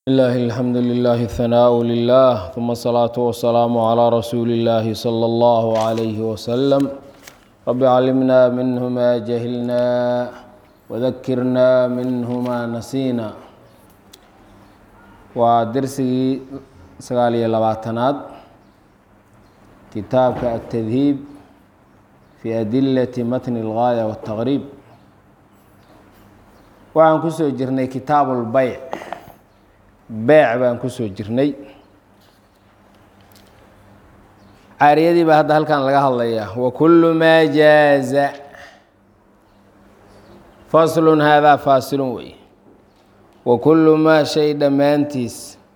لله الحمد لله الثناء لله ثم الصلاة والسلام على رسول الله صلى الله عليه وسلم رب علمنا منه ما جهلنا وذكرنا منه ما نسينا ودرسي سقالي لباتناد كتابك التذهيب في أدلة متن الغاية والتغريب waxaan kusoo jirnay kitaabu lbayc beyc baan kusoo jirnay caariyadii baa hadda halkan laga hadlayaa wa kullu maa jaaza faslun haadaa faasilun wey wa kullu maa shay dhammaantiis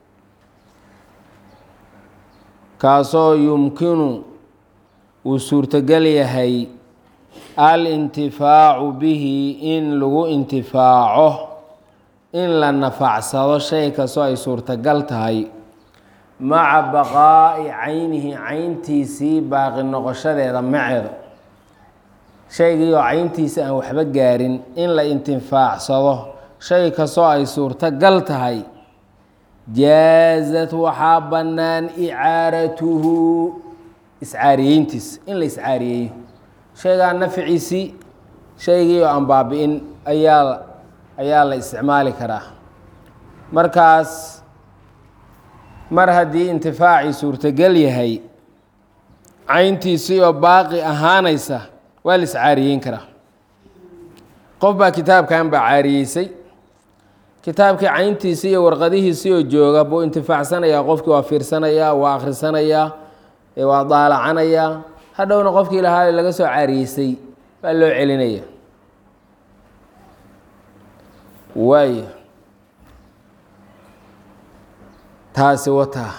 kaasoo yumkinu uu suurtogal yahay alintifaacu bihi in lagu intifaaco in la nafacsado shay kastoo ay suurtagal tahay maca baqaa'i caynihi cayntiisii baaqi noqoshadeeda maceeda shaygii oo cayntiisa aan waxba gaarin in la intifaacsado shay kastoo ay suurtagal tahay jaazat waxaa bannaan icaaratuhu iscaariyeyntiis in la iscaariyeeyo shaygaa nafciisii shaygii oo aan baabi-in ayaa ayaa la isticmaali karaa markaas mar haddii intifaacii suurtogel yahay cayntiisii oo baaqi ahaanaysa waa la iscaariyeyn karaa qof baa kitaabkan baa caariyeysay kitaabkii cayntiisii iyo warqadihiisii oo jooga buu intifaacsanayaa qofkii waa fiirsanayaa waa akhrisanayaa waa daalacanayaa hadhowna qofkii lahaa laga soo caariyeysay baa loo celinaya waaya taasi wataa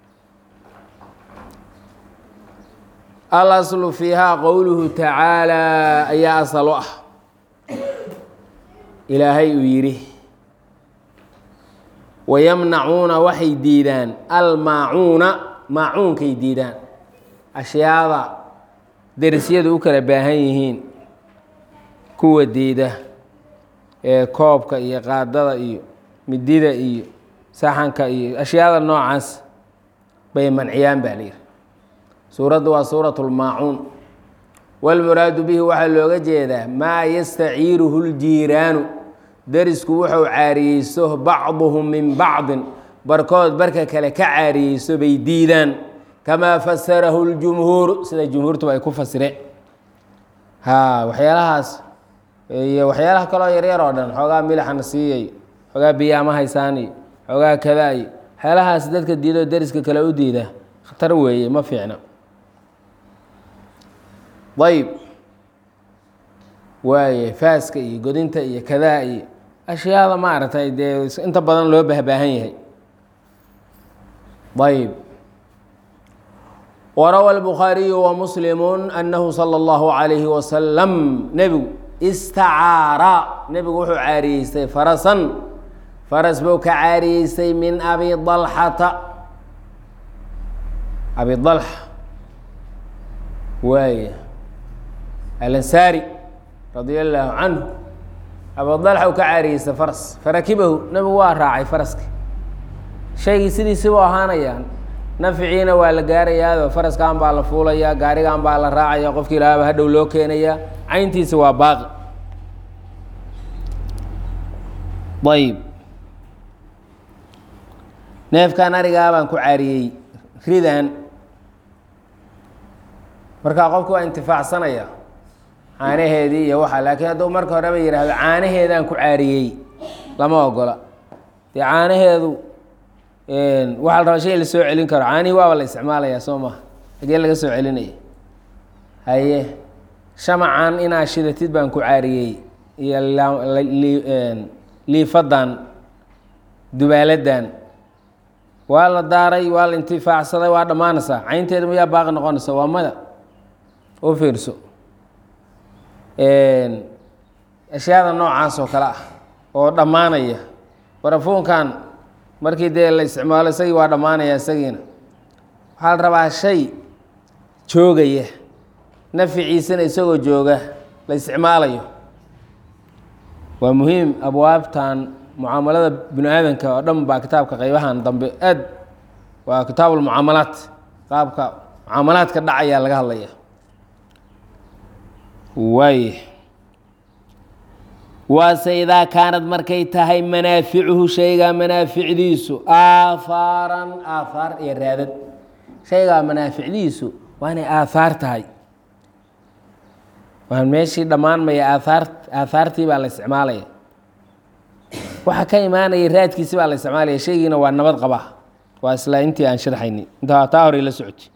al aslu fiihaa qowluhu tacaalaa ayaa asal u ah ilaahay uu yidhi wayamnacuuna waxay diidaan almaacuuna maacuunkay diidaan ashyaada derisyadu u kala baahan yihiin kuwa diida ee koobka iyo qaadada iyo midida iyo saxanka iyo ashyaada noocaas bay manciyaan baa layidhi suuraddu waa suuratu lmaacuun walmuraadu bihi waxaa looga jeedaa maa yastaciiruhu ljiiraanu derisku wuxuu caariyeyso bacduhum min bacdin barkood barka kale ka caariyeyso bay diidaan kamaa fasarahu ljumhuuru sida jumhuurtuba ay ku fasireen ha waxyaalahaas iyo waxyaalaha kaloo yaryar oo dhan xoogaa milaxana siiyay xoogaa biyaama haysaan iyo xoogaa kadaa iyo waxyaalahaas dadka diidoo deriska kale u diida khatar weeye ma fiicna ayb waaye faaska iyo godinta iyo kadaa iyo ashyaada maaragtay dee inta badan loo bahbaahan yahay ayb wrawى الbخاariyu وmsلm أnhu slى الlه عalيه وsلم nebigu istacaara nebigu wuxuu caariyeystay farasan faras buu ka caariyeystay min abi طalxata abi طalxa waay alansaari radي الlahu canhu abi طalxa uu ka caariyeystay faras farakibahu nebigu waa raacay faraski shaygii sidiisibu ahaanayaan nafciina waa la gaarayaao faraskan baa la fuulayaa gaarigan baa la raacaya qofkii lahaaba hadhow loo keenayaa cayntiisa waa baaqi ayb neefkan arigaa baan ku caariyey ridan markaa qofku waa intifaacsanaya caanaheedii iyo waxa laakiin hadduu marka horeba yihahdo caanaheedaan ku caariyey lama ogola dee caanaheedu waxaa la rabaa shay la soo celin karo caanihii waaba la isticmaalayaa soo maha hagee laga soo celinaya haye shamacan inaa shidatid baan ku caariyey iyo liifadan dubaaladan waa la daaray waa la intifaacsaday waa dhammaanaysaa caynteeda mayaa baaqi noqonaysa waa mada oo fiirso ashyaada noocaas oo kale ah oo dhammaanaya barafuunkan markii dee la isticmaalo isagii waa dhammaanaya isagiina waxaa la rabaa shay joogaya nafciisana isagoo jooga la isticmaalayo waa muhiim abwaabtan mucaamalada bini aadanka oo dhan baa kitaabka qeybahan dambe aad waa kitaabulmucaamalaat qaabka mucaamalaadka dhacayaa laga hadlaya waay waase idaa kaanad markay tahay manaaficuhu shaygaa manaaficdiisu aahaaran aathaar iyo raadad shaygaa manaaficdiisu waa inay aathaar tahay waan meeshii dhammaanmaya aathaar aathaartii baa la isticmaalaya waxa ka imaanaya raadkiisi baa la isticmaalaya shaygiina waa nabad qaba waa isla intii aan sharxayni intaa taa horey la socotay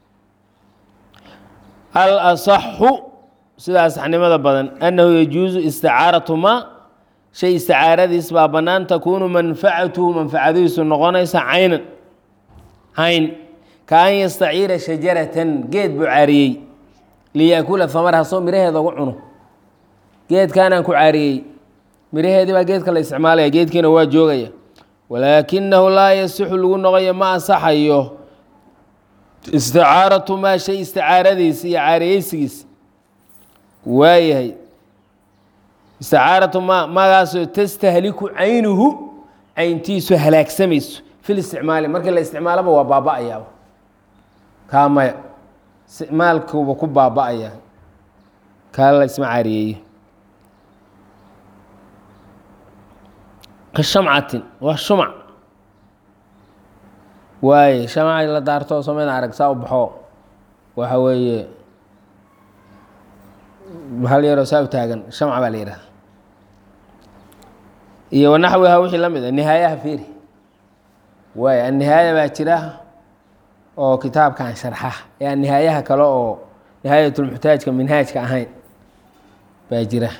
al asaxu sida asaxnimada badan annahu yajuusu isticaaratu ma shay isticaaradiis baa bannaan takuunu manfacatuhu manfacadiisu noqonaysa caynan cayn ka an yastaciira shajaratan geed buu caariyey liyaakula hamaraha soo miraheeda ugu cuno geedkaanaan ku caariyey miraheedii baa geedka la isticmaalaya geedkiina waa joogaya walaakinahu laa yasixu lagu noqoyo ma asaxayo isticaaratu maa shay isticaaradiis iyo caariyeysigiis waayahay isticaaratu ma magaasoo tastahliku caynuhu cayntiisu halaagsamayso fil isticmaali markii la isticmaalaba waa baaba-ayaaba kaa maya isticmaalkuuba ku baaba-aya kaa la isma caariyeeyo ka shamcatin waa shumac waaye shamac la daarto sameyn arag saa u baxo waxa weeye hal yaroo saa u taagan shamca baa la yidhaha iyo wanaxwiha wixii la mid a nihaayaha fiiri waay annihaaya baa jira oo kitaabkan sharxa ee aan nihaayaha kale oo nihaayatulmuxtaajka minhaajka ahayn baa jira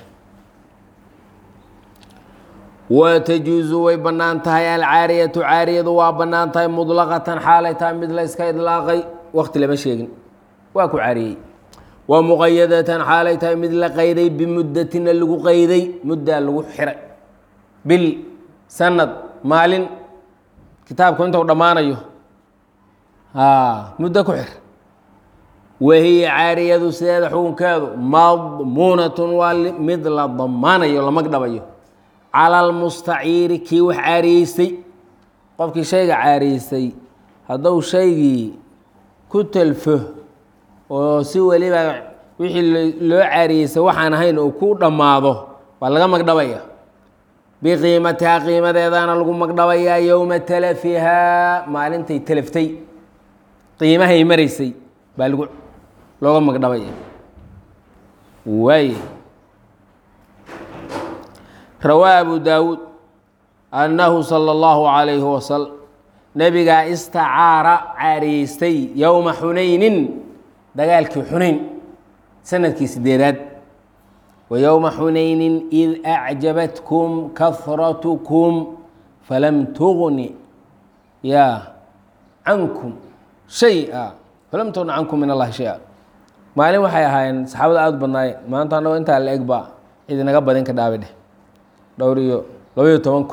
wa tajuusu way bannaan tahay alcaariyatu caariyadu waa bannaan tahay mudlaqatan xaalay tahay mid la yska idlaaqay waqti lama sheegin waa ku caariyey wa muqayadatan xaalay tahay mid la qayday bimuddatina lagu qayday muddaa lagu xiray bil sanad maalin kitaabku inta u dhammaanayo muddo ku xir wahiya caariyadu sideeda xukunkeedu madmuunatun waa mid la damaanayo la magdhabayo cala almustaciiri kii wax caariyeystay qofkii shayga caariyeystay hadduu shaygii ku talfo oo si weliba wixii loo caariyeystay waxaan ahayn uu ku dhammaado waa laga magdhabaya biqiimatihaa qiimadeedana lagu magdhabayaa yowma talafihaa maalintay talaftay qiimahay maraysay baa lagu looga magdhabaya waay rawaa abu daawuud annahu sala allahu calayhi wasalam nebigaa istacaara caariyeystay yowma xunaynin dagaalkii xunayn sanadkii sideedaad wa yowma xunaynin id acjabatkum kahratukum falam tugni ya cankum shay-a falam tugni cankum min allahi shay-a maalin waxay ahaayeen saxaabada aada u badnaayeen maanta annagoo intaa la eg baa idinaga badin ka dhaabi dheh dhowr iyo labaiyo tobanku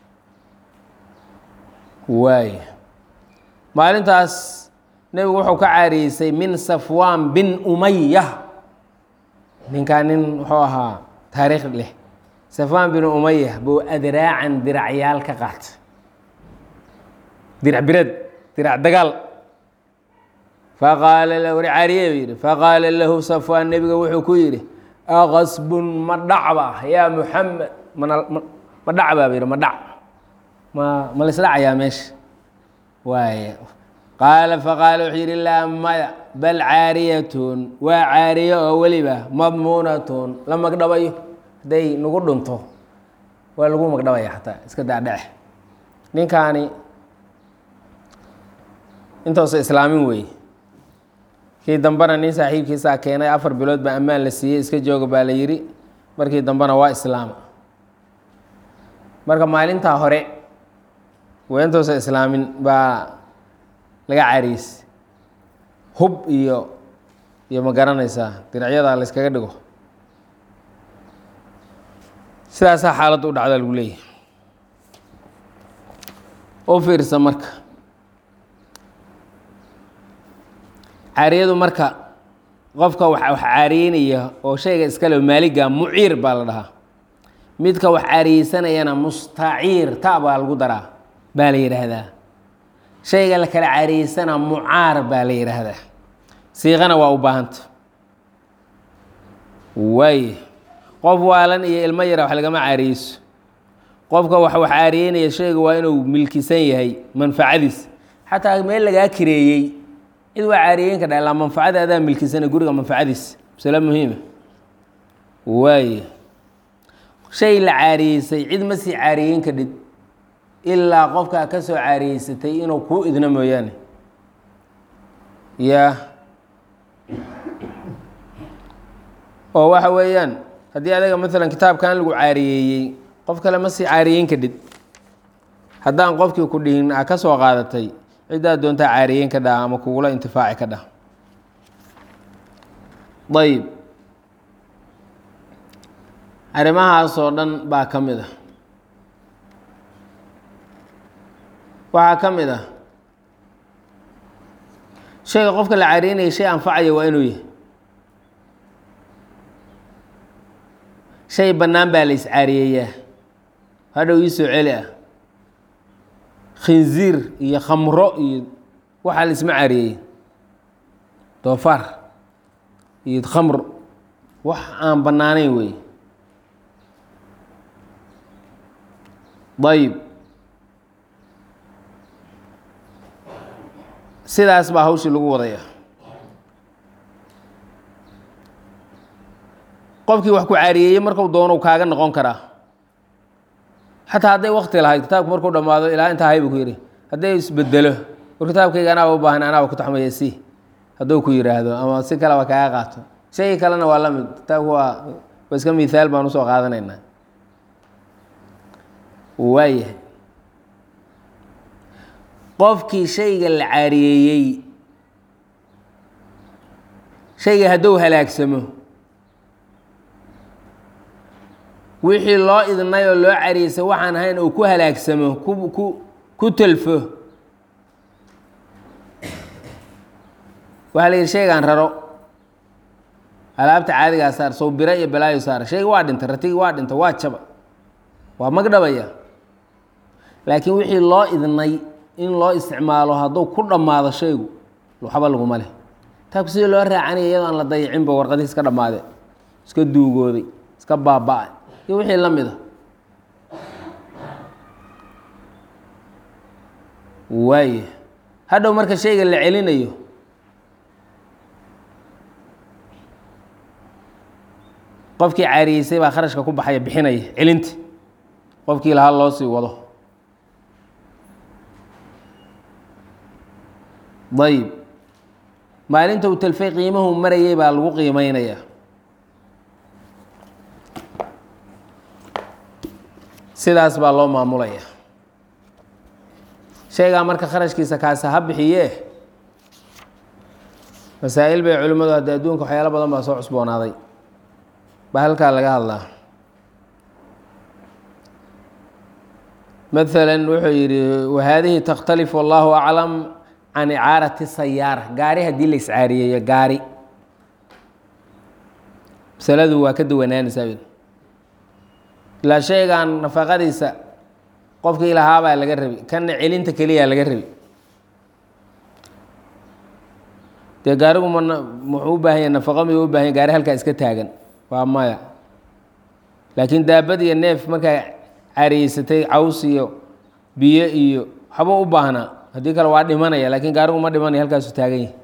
waay maalintaas nebigu wuxuu ka caariyeysay min safwaan bin umaya ninkaa nin wuxuu ahaa taariikh leh safwaan bin umaya buu adraacan diracyaal ka qaatay dirac bireed dirac dagaal faqaala la wari caariye buu yidhi faqaala lahu safwaan nebiga wuxuu ku yidhi aqasbun ma dhacba yaa muxamed mana ma dhac baa yidhi ma dhac ma ma la isdhacayaa meesha waay qaala faqaala wuxuu yidhi laa maya bal caariyatun waa caariyo oo weliba madmuunatun la magdhabayo hadday nagu dhunto waa lagu magdhabaya xataa iska daadhace ninkaani intoosa islaamin weeye kii dambena nin saaxiibkiisaa keenay afar bilood baa ammaan la siiyey iska jooga baa la yidhi markii dambena waa islaama marka maalintaa hore weentoosa islaamin baa laga cariisay hub iyo iyo ma garanaysaa diracyadaa la yskaga dhigo sidaasaa xaaladda u dhacda lagu leeyahay u fiirsa marka caariyadu marka qofka wax wax caariyeynaya oo shayga iskale maaliga muciir baa la dhahaa midka wax caariyeysanayana mustaciir ta baa lagu daraa baa la yidhaahdaa shayga la kala caariyeysana mucaar baa la yidhaahdaa siiqana waa u baahanta waay qof waalan iyo ilmo yara wax lagama caariyeyso qofka wax wax caariyeynaya shayga waa inuu milkisan yahay manfacadiis xataa meel lagaa kireeyey cid waa caariyeyn ka dha ilaa manfacada adaa milkisana guriga manfacadiis masale muhiima waaye shay la caariyeysay cid ma sii caariyeyn kadhid ilaa qofkaa ka soo caariyeysatay inuu kuu idno mooyaane ya oo waxa weeyaan haddii adaga maalan kitaabkan lagu caariyeeyey qof kale ma sii caariyeyn kadhid haddaan qofkii ku dhihin a ka soo qaadatay ciddaa doontaa caariyeyn ka dhaha ama kugula intifaaci ka dhaha ayib arrimahaasoo dhan baa ka mid ah waxaa ka mid ah shayga qofka la caariyeynaya shay anfacaya waa inuu yahay shay bannaan baa la iscaariyeeyaa hadhow ii soo celi ah khinziir iyo khamro iyo waxaa la isma caariyeeyey doofaar iyo khamr wax aan bannaanayn wey ayib sidaas baa hawshii lagu wadaya qofkii wax ku caariyeeyey marku doonou kaaga noqon karaa xataa hadday wakti lahayd kitaabku markuu dhammaado ilaa intaa haybu ku yidhi hadday isbedelo war kitaabkayga anaaba u baahan anaaba ku taxmaya si hadduu ku yidhaahdo ama si kaleba kaaga qaato shayga kalena waa la mid kitaabku waa waa iska mihaal baan usoo qaadanaynaa waayahay qofkii shayga la caariyeeyey shayga hadduu halaagsamo wixii loo idnay oo loo cariyeysay waxaan ahayn uu ku halaagsamo ku ku ku telfo waxaa la yidhi shaygaan raro alaabta caadigaa saar sow biro iyo balaayo saar shayga waa dhintay ratigi waa dhintay waa jaba waa magdhabaya laakiin wixii loo idnay in loo isticmaalo hadduu ku dhammaado shaygu waxba laguma leh taabku sidii loo raacanaya iyadoo aan la dayicinba warqadihii iska dhammaade iska duugooday iska baaba-ay iyo wixii la mid a waaya hadhow marka shayga la celinayo qofkii caariyeysay baa kharashka ku baxaya bixinaya celinta qofkii lahaa loo sii wado ayib maalinta uu telfay qiimahu marayay baa lagu qiimeynaya sidaas baa loo maamulaya shaygaa marka kharashkiisa kaasa ha bixiyee masaa'il bay culimmadu hadde adduunka waxyaalo badan baa soo cusboonaaday baa halkaa laga hadlaa maala wuxuu yidhi wahaadihi takhtalif wallahu aclam can icaarati sayaara gaari haddii la iscaariyeeyo gaari masaladu waa ka duwanaanaysaa ilaa shaygan nafaqadiisa qofkii lahaabaa laga rabi kanna celinta keliyaa laga rabi dee gaarigu ma muxuu u baahan yahy nafaqo miyuu u bahan yay gaari halkaa iska taagan waa maya laakiin daabad iyo neef markaa cariyeysatay caws iyo biyo iyo waxba u baahnaa haddii kale waa dhimanaya laakiin gaarigu ma dhimanaya halkaasu taagan yahi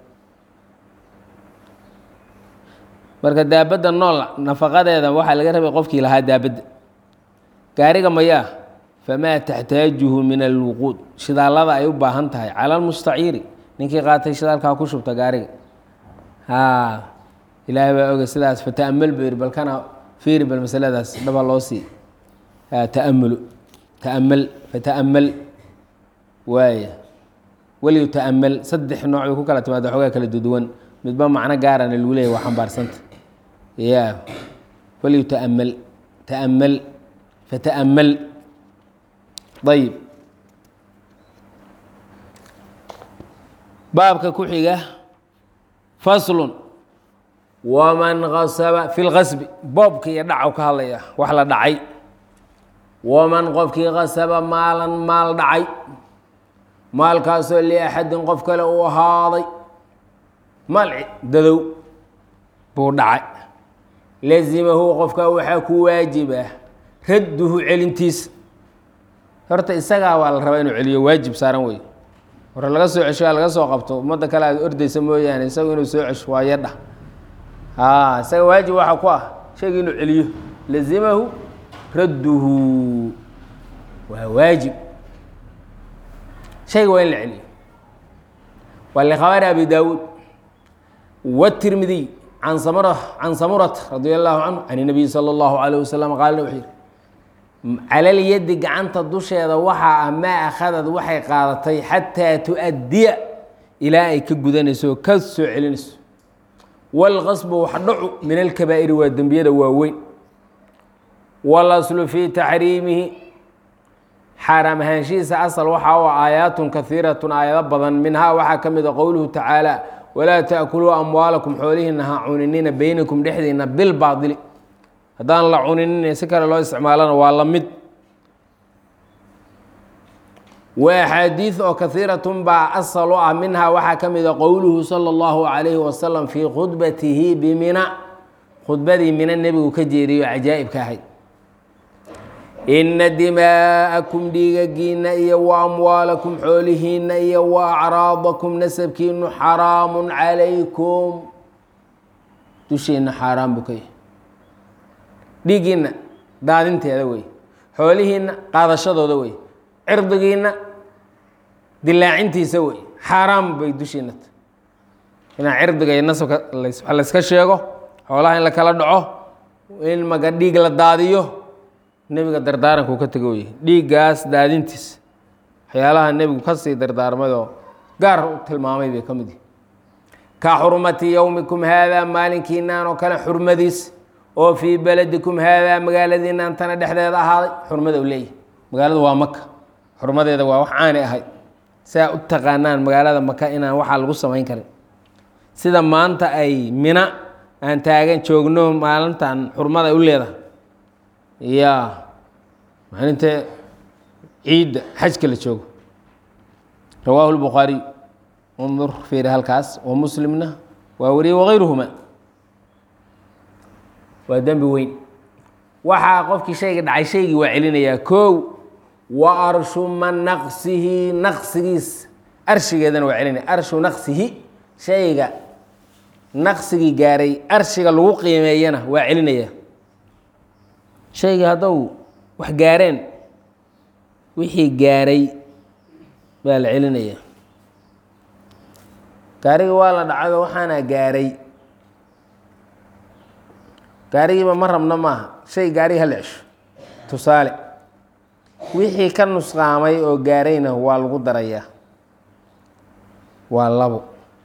marka daabadda nool nafaqadeeda waxaa laga rabay qofkii lahaa daabadda gaariga mayaa famaa taxtaajuhu min alwuquud shidaallada ay u baahan tahay cala almustaciiri ninkii qaatay shidaalkaa ku shubta gaariga haa ilaahay baa oga sidaas fata'amal buu yidhi balkana fiiri bal masaladaas dhaba loo sii ta'amulu ta'amal fata'amal waaya weliyu ta'amal saddex nooc bay ku kala timaada xoogaa kala duduwan midba macno gaarana lagu leeyahy waa xambaarsanta ya weliyu ta'amal ta'amal fata'amal ayib baabka ku xiga faslun waman kasaba fi lkasbi boobka iyo dhacow ka hadlaya wax la dhacay waman qofkii qasaba maalan maal dhacay maalkaasoo liaxadin qof kale uu ahaaday maal dadow buu dhacay lazimahu qofkaa waxaa ku waajibah radduhu celintiisa horta isagaa waa la rabaa inuu celiyo waajib saaran wey hore laga soo cesho laga soo qabto ummadda kale aad ordaysa mooyaane isagu inuu soo cesho waa yadha a isaga waajib waxaa ku ah shayga inuu celiyo lazimahu radduhu waa waajib shayga waa in la celiyo waa likhabari abi daawuud wtirmidiy can samura can samurata radia allahu canhu can inabiyi sala allahu alayh wasalam qaalna wuxuu yihi calalyadi gacanta dusheeda waxaa ah maa akhadad waxay qaadatay xataa tu-addiya ilaa ay ka gudanayso oo ka soo celinayso wاlqasbu wax dhacu min alkabaa'iri waa dembiyada waaweyn wاlaslu fii taxriimihi xaaraam ahaanshihiisa asal waxaa u aayaatun kahiiratun aayado badan minhaa waxaa ka mida qowluhu tacaala walaa taakuluu amwaalakum xoolihiina ha cuninina beynakum dhexdiina bilbaadili haddaan la cuninin si kale loo isticmaalana waa la mid wa axaadiid oo kahiiratun baa asal u ah minhaa waxaa ka mida qowluhu sala allahu calayhi wasalam fii khudbatihi bimina khudbadii mina nebigu ka jeeriyo cajaa'ibka ahayd ina dimaa'akum dhiigagiina iyo wa amwaalakum xoolihiina iyo wa acraadakum nasabkiinu xaraamun calaykum dushiina xaaraan buu ka yahay dhiiggiina daadinteeda wey xoolihiina qaadashadooda wey cirdigiina dilaacintiisa wey xaaraam bay dushiina ta inaa cirdiga iyo nasabka wax layska sheego xoolaha in la kala dhaco in maga dhiig la daadiyo nebiga dardaarankuu ka tego yahay dhiiggaas daadintiisa waxyaalaha nebigu kasii dardaarmayoo gaar u tilmaamay bay ka mid yihi ka xurmati yowmikum haadaa maalinkiinaan oo kale xurmadiis oo fii beledikum haadaa magaaladiinaan tana dhexdeeda ahaaday xurmada u leeyahay magaalada waa maka xurmadeeda waa wax caani ahayd saa u taqaanaan magaalada maka inaan waxaa lagu samayn karin sida maanta ay mina aan taagan joogno maalintan xurmada ay u leedahay ya maalinta ciidda xajka la joogo rawaahu lbukhaariy undur fiiri halkaas wa muslimna waa wariyey wakayruhuma waa dembi weyn waxaa qofkii shayga dhacay shaygii waa celinayaa kow wa arshu man naqsihi naqsigiis arshigeedana waa celinaya arshu naqsihi shayga naqsigii gaaray arshiga lagu qiimeeyana waa celinaya shayga haddou wax gaareen wixii gaaray baa la celinaya gaariga waa la dhacado waxaana gaaray gaarigiiba ma rabno maaha shay gaariga hala cesho tusaale wixii ka nusqaamay oo gaarayna waa lagu darayaa waa labo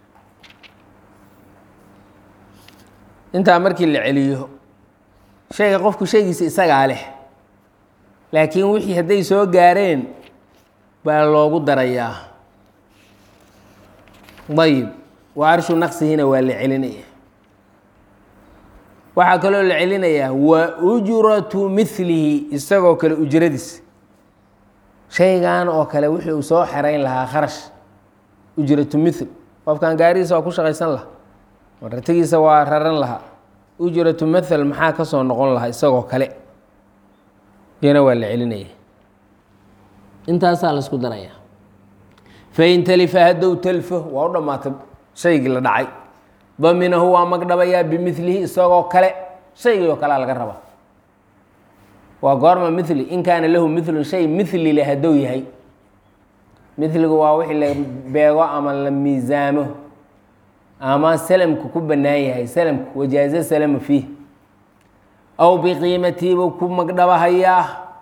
intaa markii la celiyo shayga qofku shaygiisa isagaa leh laakiin wixii hadday soo gaareen baa loogu darayaa ayib wa arshu naqsihina waa la celinaya waxaa kaloo la celinayaa wa ujratu milihi isagoo kale ujradiis shaygan oo kale wixii uu soo xerayn lahaa kharash ujratu mil qofkan gaarigiisa waa ku shaqaysan lahaa maratigiisa waa raran lahaa ujratu mathal maxaa ka soo noqon lahaa isagoo kale iyana waa la celinaya intaasaa la isku daraya fain talifa haddow talfo waa u dhammaatay shaygii la dhacay daminahu waa magdhabayaa bimilihi isagoo kale shaygii oo kalea laga rabaa waa goorma mili in kaana lahu milun shay mili le haddou yahay miligu waa wixii la beego ama la miisaamo ama salamku ku bannaan yahay salamku wajaazo salama fiih aw biqiimatiibuu ku magdhabahayaa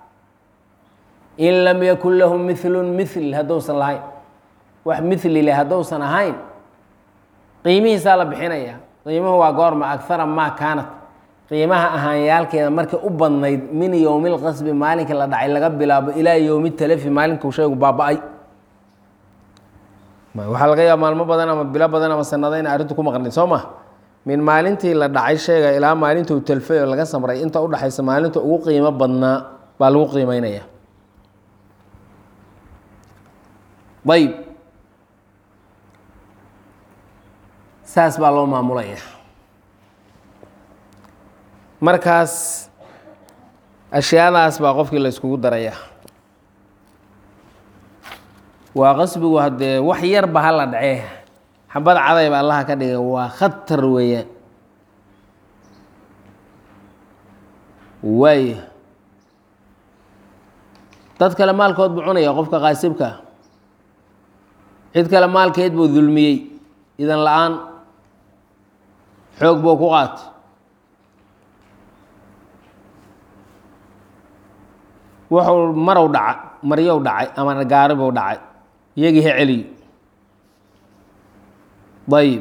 in lam yakun lahu milun mil haddousan lahayn wax mili le haddousan ahayn qiimihiisaa la bixinaya qiimuhu waa goorma agara maa kaanat qiimaha ahaanyaalkeeda markay u badnayd min yowmi lqasbi maalinkii la dhacay laga bilaabo ilaa yowmi talafi maalinkuu shaygu baaba-ay waxaa laga yaaba maalmo badan ama bilo badan ama sanado ina arrintu ku maqnayd soo ma min maalintii la dhacay sheega ilaa maalintuu talfay oo laga samray inta udhaxaysa maalinta ugu qiimo badnaa baa lagu qiimeynaya ayb saas baa loo maamulaya markaas ashyaadaas baa qofkii la iskugu daraya waa qasbigu haddee wax yarba hala dhacee xabad cadayba allaha ka dhigay waa khatar weeyaan waaya dad kale maalkood buu cunaya qofka qaasibka cid kale maalkeed buu dulmiyey idan la-aan xoog buu ku qaatay wuxuu marow dhaca maryow dhacay ama gaari buu dhacay iyagii ha celiyo ayib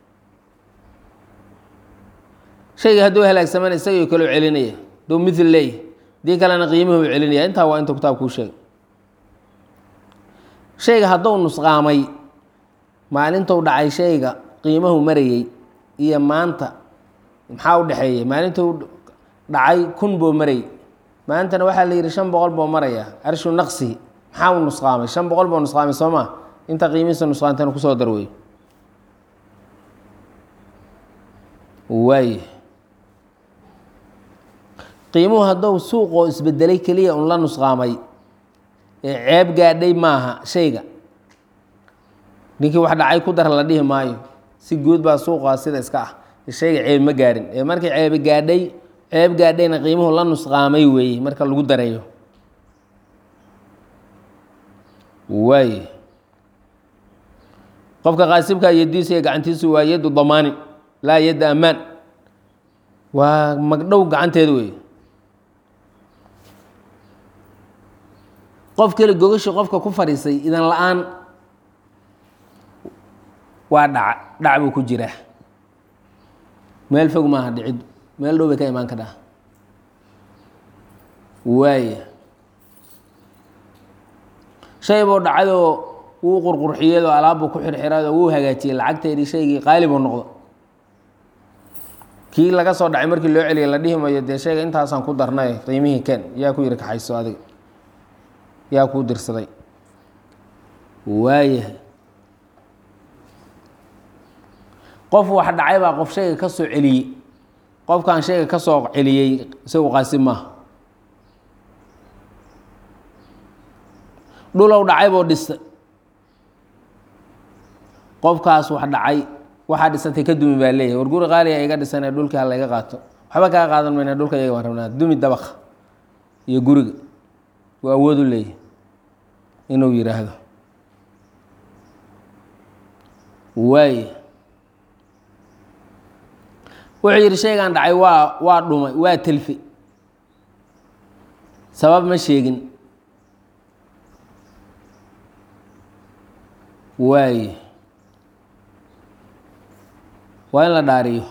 shayga hadduu halaagsamana isagii kaloo celinaya duu mithil leeyahy dii kalena qiimuhu celinaya intaa waa intuu kitaab kuu sheegay shayga hadduu nusqaamay maalintuu dhacay shayga qiimahu marayey iyo maanta maxaa u dhexeeyey maalintuu dhacay kun buu marayy maantana waxaa la yidhi shan boqol buu maraya arshu naqsihi maxaa u nusqaamay shan boqol buu nusqaamay soo maa inta qiimihiisa nusqaantana kusoo darweey waay qiimuhu hadduu suuqoo isbedelay keliya un la nusqaamay ee ceeb gaadhay maaha shayga ninkii wax dhacay ku dar la dhihi maayo si guud baa suuqaa sida iska ah shayga ceeb ma gaadhin ee markii ceebi gaadhay ceeb gaadhayna qiimuhu la nusqaamay weeye marka lagu dareeyo waay qofka qaasibka yadiisa iyo gacantiisu waa yaddu damaani laa yadda ammaan waa magdhow gacanteeda weeye qof kale gogashi qofka ku fadhiisay idan la-aan waa dhac dhac buu ku jiraa meel fog maaha dhicid meel dhow bay ka imaan kadhaa waaya shay buu dhacayoo wuu qurqurxiyadoo alaabbuu ku xirxirayoo wuu hagaajiyey lacagteedii shaygii qaali buu noqdo kii laga soo dhacay markii loo celiyay la dhihi mayo dee shayga intaasaan ku darnay qiimihii ken yaa ku yidhi kaxayso adiga yaa kuu dirsaday waayahay qof wax dhacay baa qof shayga ka soo celiyey qofkan shayga ka soo celiyey isagu qaasib maaha dhulow dhacay buu dhistay qofkaas wax dhacay waxaa dhisantay ka dumi baa leeyahay war guri qaaliga iga dhisanee dhulkii ha layga qaato waxba kaa qaadan mayna dhulka iyaga baan rabnaa dumi dabaka iyo guriga waa awood u leeyahay inuu yidhaahdo waay wuxuu yidhi shaygan dhacay waa waa dhumay waa telfi sabab ma sheegin waay waa in la dhaariyo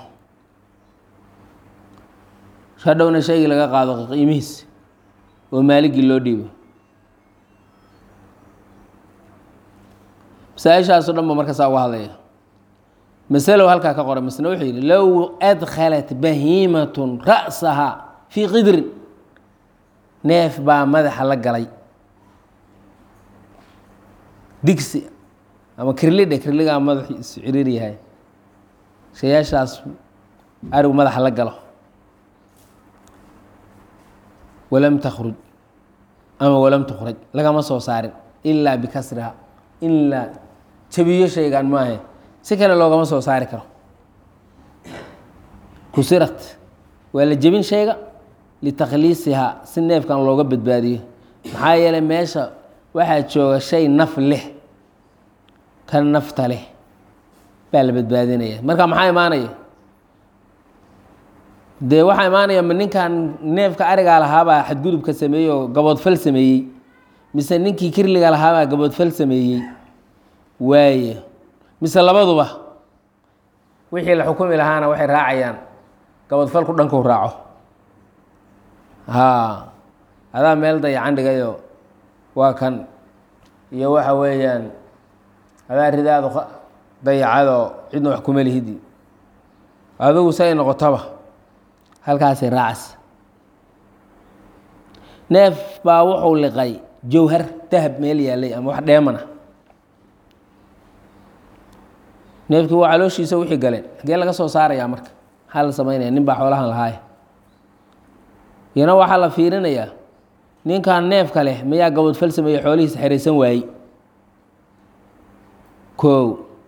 hadhowna shaygii laga qaado qiimihiis oo maaligii loo dhiibo masaa-ishaaso dhan ba markaasaa uga hadlaya masalow halkaa ka qora misna wuxuu yidhi low adkhalat bahiimatun ra'sahaa fii qidrin neef baa madaxa la galay digsi ama kirlidhe kirligaa madaxiisu ciriir yahay shayaashaas arigu madaxa la galo walam takhruj ama walam tukhraj lagama soo saarin ilaa bikasriha ilaa jabiyo shaygan maahe si kale loogama soo saari karo kusirat waa la jebin shayga litakhliisihaa si neefkan looga badbaadiyo maxaa yeelay meesha waxaa jooga shay naf leh ka nafta leh baa la badbaadinaya marka maxaa imaanaya dee waxaa imaanaya ma ninkan neefka arigaa lahaabaa xadgudubka sameeyey oo gaboodfal sameeyey mise ninkii kirliga lahaabaa gaboodfal sameeyey waaye mise labaduba wixii la xukumi lahaana waxay raacayaan gaboodfalku dhankuu raaco haa adaa meel dayacan dhigayo waa kan iyo waxa weeyaan adaa ridaadu dayacadoo cidna wax kuma lihidi adigu say noqotaba halkaasay raacas neef baa wuxuu liqay jawhar dahab meel yaalay ama wax dheemana neefkii waa calooshiisa wixii galeen xagee laga soo saarayaa marka maxaa la samaynaya nin baa xoolahan lahaaya iyana waxaa la fiirinayaa ninkan neefka leh mayaa gabadfal sameeye xoolihiisa xeraysan waayey kow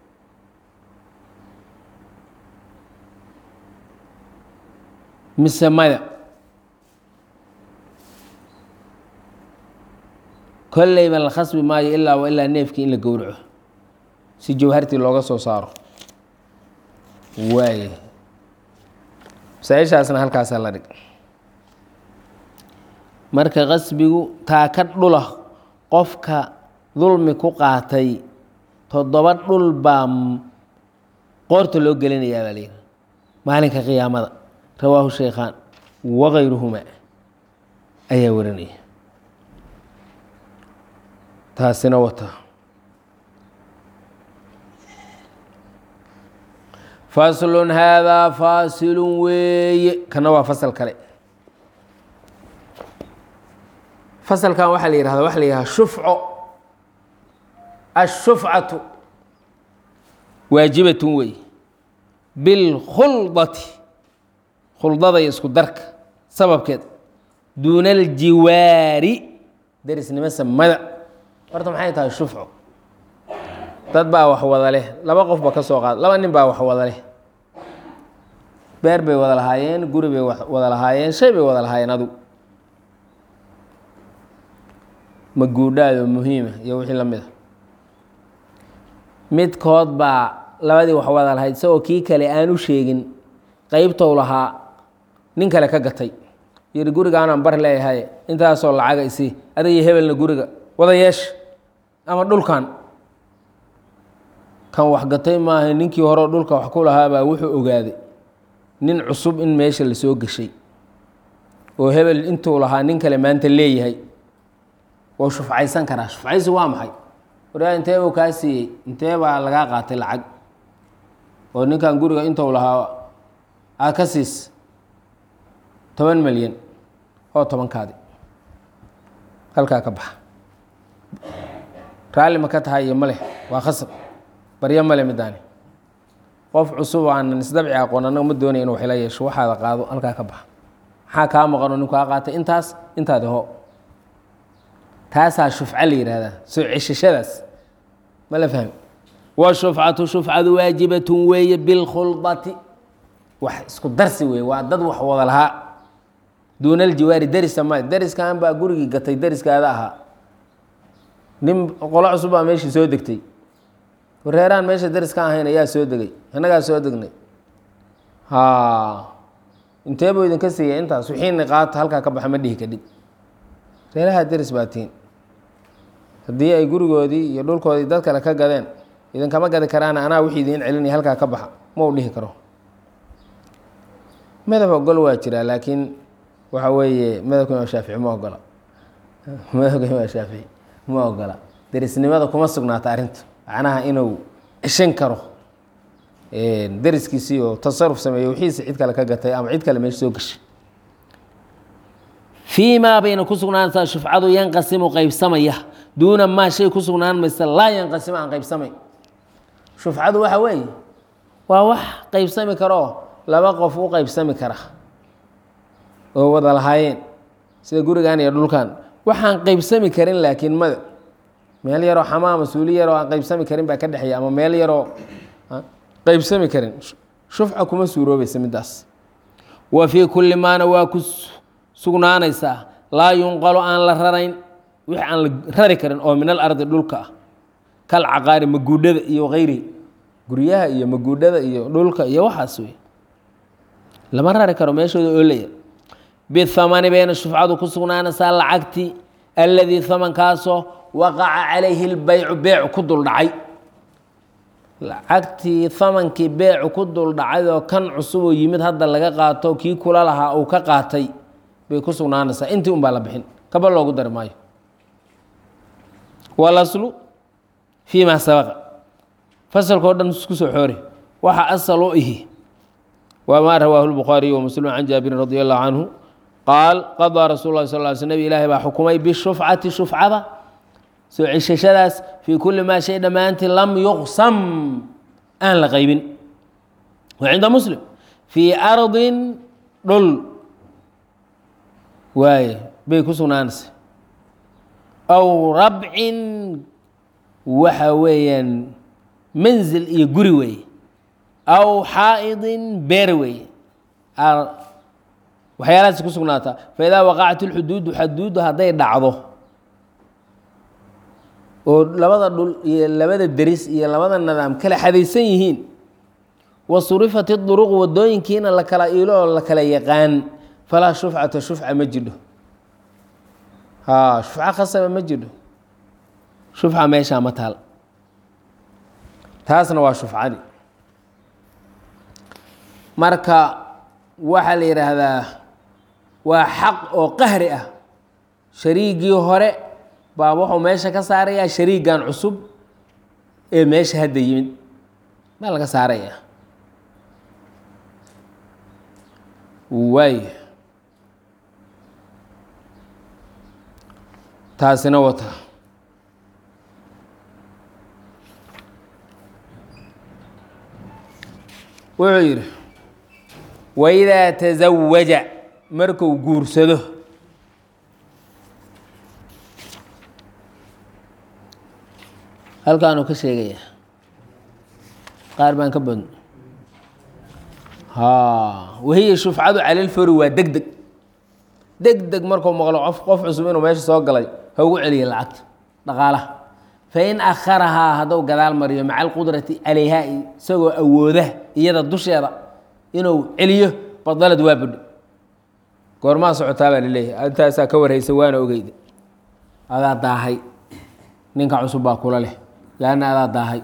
mise maya kolleyba la khasbi maayo ilaa wa ilaa neefkii in la gowraco si jawhartii looga soo saaro waay masaa-ishaasna halkaasaa la dhig marka qasbigu taa ka dhula qofka dulmi ku qaatay toddoba dhul baa qoorta loo gelinayaa baa layidhi maalinka qiyaamada rawaahu shaykhaan wakayruhuma ayaa warinaya taasina wata faslun haadaa faasilun weeye kana waa fasal kale fasalkan waxaa la yihahda waxa la yihahda shufco ashufcatu waajibatun wey bilkhuldati khuldada iyo isku darka sababkeed duuna aljiwaari derisnimo samada horta maxay tahay shufco dad baa wax wada leh laba qof ba ka soo qaad laba nin baa wax wada leh beer bay wada lahaayeen guri bay wada lahaayeen shay bay wada lahaayeen adigu ma guudhaado muhiima iyo wixii la mid a midkood baa labadii wax wada lahayd isagoo kii kale aan u sheegin qeybtou lahaa nin kale ka gatay yidhi gurigaanaan bar leeyahay intaasoo lacaga isi adigiyo hebelna guriga wada yeesha ama dhulkan kan wax gatay maaha ninkii horeo dhulka wax ku lahaabaa wuxuu ogaaday nin cusub in meesha lasoo geshay oo hebel intuu lahaa nin kale maanta leeyahay wou shufcaysan karaa shufcaysi waa maxay waraa intee buu kaa siiyey intee baa lagaa qaatay lacag oo ninkan guriga intuu lahaa aad ka siis toban milyan oo tobankaadi halkaa ka baxa raalli ma ka tahay iyo maleh waa khasab baryo male midaani qof cusub aanan isdabci aqoon annaga ma doonaya inu waxila yeesho waxaada qaado halkaa ka baxa maxaa kaa maqanoo ninku kaa qaatay intaas intaadi ho taasaa shufco la yihahdaa soo ceshashadaas ma la fahmi washufcatu shufcadu waajibatun weeye bilkhuldati wax isku darsi weeye waa dad wax wada lahaa duuna aljiwaari derisa ma deriskan baa gurigii gatay deriskaada ahaa nin qolo cusub baa meeshii soo degtay wareeraan meesha deris ka ahayn ayaa soo degay annagaa soo degnay ha intee buu idinka siiyay intaas wixiina qaata halkaa ka baxa ma dhihi kadhib reeraha deris baa tiin haddii ay gurigoodii iyo dhulkoodii dad kale ka gadeen idinkama gadi karaan anaa wixii idiin celinaya halkaa ka baxa ma u dhihi karo madab ogol waa jiraa laakiin waxa weeye madabka imaam shaafici ma ogola madabka imaam shaafici ma ogola derisnimada kuma sugnaata arrinta macnaha inuu ceshan karo deriskiisii oo tasaruf sameeyo wixiisa cid kale ka gatay ama cid kale meesha soo gashay fii maa bayna ku sugnaanaysaa shufcadu yanqasimu qaybsamaya duuna maa shay ku sugnaan maysa laa yanqasimu aan qaybsamayn shufcadu waxa weeye waa wax qaybsami karoo laba qof u qaybsami kara oo wada lahaayeen sida gurigan iyo dhulkan waxaan qaybsami karin laakiin mada meel yaroo xamaama suuli yaroo aan qaybsami karin baa ka dhexeeya ama meel yaroo qaybsami karin shufca kuma suuroobaysa middaas wa fii kulli maana waa ku sugnaanaysaa laa yunqalu aan la rarayn wixii aan la rari karin oo min alardi dhulka ah kal caqaari maguudhada iyo kayrihi guryaha iyo maguudhada iyo dhulka iyo waxaas wey lama rari karo meeshooda oolaya bihamani bayna shufcadu ku sugnaanaysaa lacagti alladii hamankaasoo waqaca calayhi lbaycu beecu ku duldhacay lacagtii hamankii beecu ku duldhacay oo kan cusub oo yimid hadda laga qaato kii kula lahaa uu ka qaatay bay ku sugnaanaysaa intii un baa la bixin kaba loogu dari maayo walaslu fii maa sabaqa fasalkao dhan isku soo xoori waxa asal u ihi waa maa rawaahu lbukhaariyu wa muslim can jaabirin radi allahu canhu qaal qadaa rasul lah sal sl nabig ilaahi baa xukumay bishufcati shufcada soo ceshashadaas fii kulli maa shay dhammaantii lam yuqsam aan la qaybin wa cinda muslim fii ardin dhul waaye bay ku sugnaanaysa aw rabcin waxa weeyaan manzil iyo guri weeye aw xaa'idin beer weeye waxyaalahaas ku sugnaataa faidaa waqacat اlxuduudu xaduudu hadday dhacdo oo labada dhul iyo labada deris iyo labada nidaam kala xadaysan yihiin wa surifat iduruq wadooyinkiina la kala iilo oo la kala yaqaan falaa shufcata shufca ma jidho ha shufco khasaba ma jidho shufca meeshaa ma taal taasna waa shufcadii marka waxaa la yidhaahdaa waa xaq oo qahri ah shariigii hore baa wuxuu meesha ka saarayaa shariigan cusub ee meesha hadda yimid baa laga saarayaa waay taasina wata wuxuu yidhi waidaa tasawaja marku guursado halkaanuu ka sheegaya qaar baan ka badno ha wahiya shufcadu cala lfori waa deg deg deg deg markuu maqlo qof qof cusub inuu meesha soo galay ha ugu celiya lacagta dhaqaalaha fain akharahaa hadduu gadaal mariyo maca alqudrati calayha isagoo awooda iyada dusheeda inuu celiyo badalad waa budho goormaa socotaa baa laleeyahay intaasaa ka warhaysa waana ogeyda adaa daahay ninka cusub baa kula leh lanna adaa daahay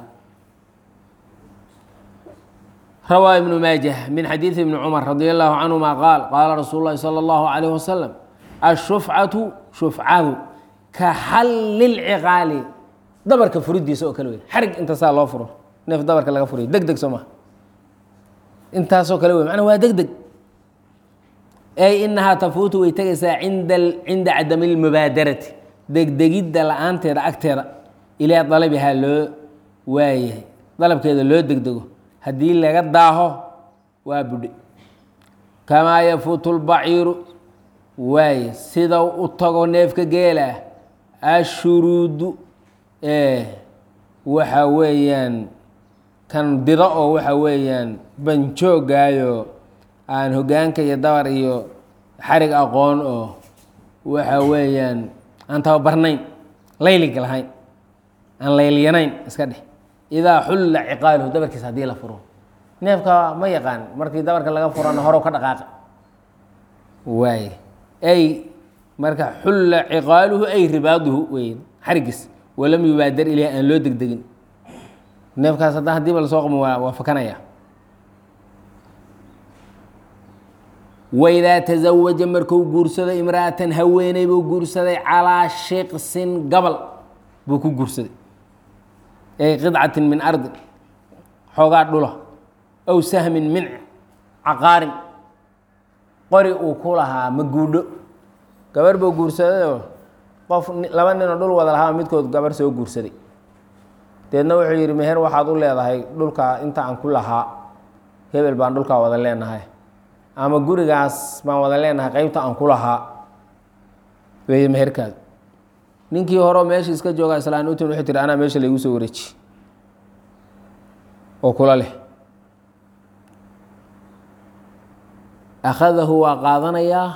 rawaa ibnu maajah min xadiidi ibni cumar radi allahu canhuma qaal qaala rasuulu llahi salى allahu alayh wasalam ashufcatu shufcadu ka xalli lciqaali dabarka furidiisa oo kale wey xarig inta saa loo furo neef dabarka laga furiyo deg deg soo maa intaasoo kale wey macnaa waa deg deg ay inahaa tafuutu way tegaysaa inda cinda cadami اlmubaadarati degdegidda la-aanteeda agteeda ilaa dalabihaa loo waayahay dalabkeeda loo degdego haddii laga daaho waa budhe kamaa yafuutu lbaciiru waaye sida u tago neefka geela ashuruudu waxa weeyaan kan dido oo waxa weeyaan banjoogaayo aan hogaanka iyo dabar iyo xarig aqoon oo waxa weeyaan aan tababarnayn layliga lahayn aan laylyanayn iska dheh idaa xulla ciqaaluhu dabarkiisa haddii la furo neefka ma yaqaan markii dabarka laga furana horow ka dhaqaaqa waay ay marka xulla ciqaaluhu ay ribaaduhu wey xarigiis walam yubaadar ilayh aan loo degdegin neefkaas haddaan hadiiba lasoo qamo waa waa fakanaya waidaa tasawaja marku guursaday imra'atan haweeney buu guursaday calaa shiqsin gabal buu ku guursaday ay qidcatin min ardin xoogaa dhula aw sahmin min caqaarin qori uu ku lahaa ma guudho gabar buu guursadayoo qof laba ninoo dhul wada lahaa midkood gabar soo guursaday deedna wuxuu yidhi meher waxaad u leedahay dhulkaa inta aan ku lahaa hebel baan dhulkaa wada leenahay ama gurigaas baan wada leenahay qeybta aan ku lahaa wey meherkaadu ninkii horeo meesha iska joogaa islaan utin wuxuu tihi anaa meesha laygu soo wareeji oo kula leh akhadahu waa qaadanayaa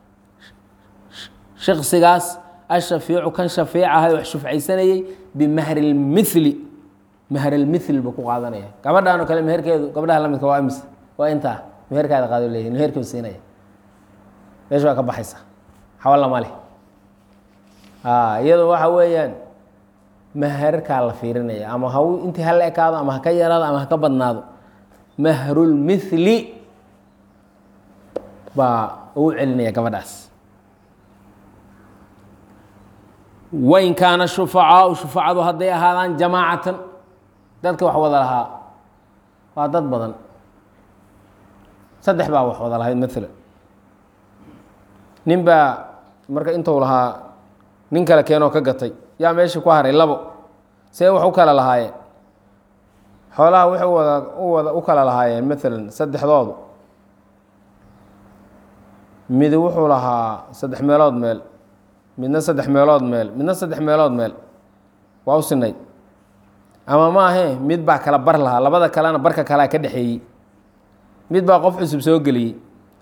shiksigaas ashafiicu kan shafiicahay wax shufcaysanayey bimahri lmithli mahr lmithl buu ku qaadanaya gabadhaan oo kale meherkeedu gabdhaha lamidka waa imis waa intaa meherkaada qaado leeyahy meherkuu siinaya meesha waa ka baxaysa xawalla ma leh iyado waxa weeyaan maherkaa la fiirinaya ama ha intii hala ekaado ama ha ka yaraado ama ha ka badnaado mahrulmithli baa ugu celinaya gabadhaas wain kaana shufacaau shufacadu hadday ahaadaan jamaacatan dadka wax wada lahaa waa dad badan saddex baa wax wada lahayd maalan nin baa marka intuu lahaa nin kale keenoo ka gatay yaa meeshii ku haray labo see wax u kala lahaayeen xoolaha waxay wada u wada u kala lahaayeen maalan saddexdoodu mid wuxuu lahaa saddex meelood meel midna saddex meelood meel midna saddex meelood meel waa u sinayd ama ma ahee mid baa kala bar lahaa labada kalena barka kalea ka dhexeeyey mid baa qof cusub soo geliyey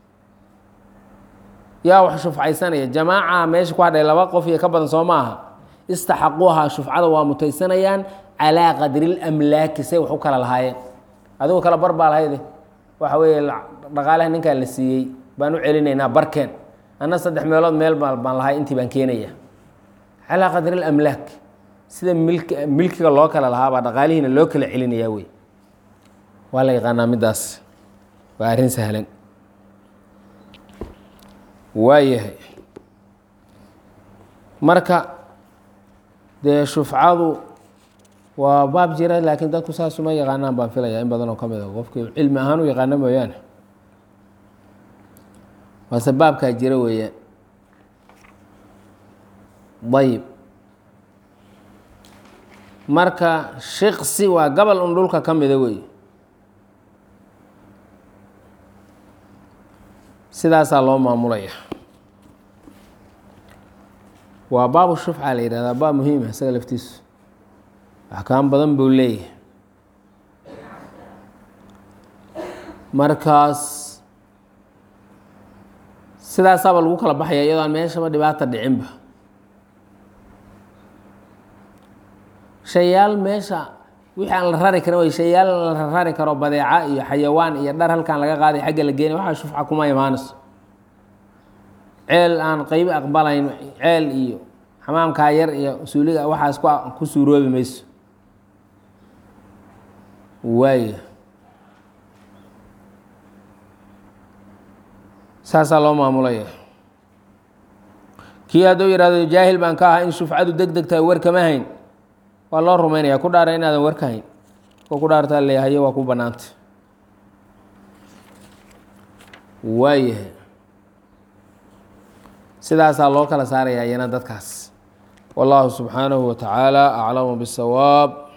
yaa wax shufcaysanaya jamaaca meesha ku hadhay laba qof iyo ka badan soo ma aha istaxaquuha shufcada waa mutaysanayaan calaa qadri lamlaaki say wax u kala lahaayeen adigu kala bar baa lahayde waxa weeye dhaqaalaha ninkaan la siiyey baan u celinaynaa barkeen anna saddex meelood meel baan lahay intii baan keenaya calaa qadri lamlaak sida milk milkiga loo kala lahaabaa dhaqaalihiina loo kala celinayaa wey waa la yaqaanaa middaas waa arrin sahlan waayahay marka dee shufcadu waa baab jira laakiin dadku saas uma yaqaanaan baan filaya in badan oo ka mid a qofkii cilmi ahaan u yaqaano mooyaane waase baabkaa jira weeyaan ayib marka shiksi waa gabal un dhulka ka mida wey sidaasaa loo maamulaya waa baabu shufca la yihahdaa baab muhiima isaga laftiisu axkaam badan buu leeyahay markaas sidaasaaba lagu kala baxaya iyadoo aan meeshaba dhibaata dhicinba shayaal meesha wixii aan la rari karin way shayaal la rari karo badeeca iyo xayawaan iyo dhar halkaan laga qaaday xagga la geenay waxaa shufca kuma imaanayso ceel aan qeybi aqbalayn ceel iyo xamaamkaa yar iyo suuliga waxaas ku ku suuroobi mayso waaya saasaa loo maamulaya kii hadduu yihahdo jaahil baan ka ahaa in shufcadu deg deg tahay war kama hayn waa loo rumaynaya ku dhaara inaadan war ka hayn ko ku dhaartaa leeyahayo waa ku bannaanta waayahay sidaasaa loo kala saaraya iyana dadkaas wallahu subxaanahu wa tacaala aclamu bisawaab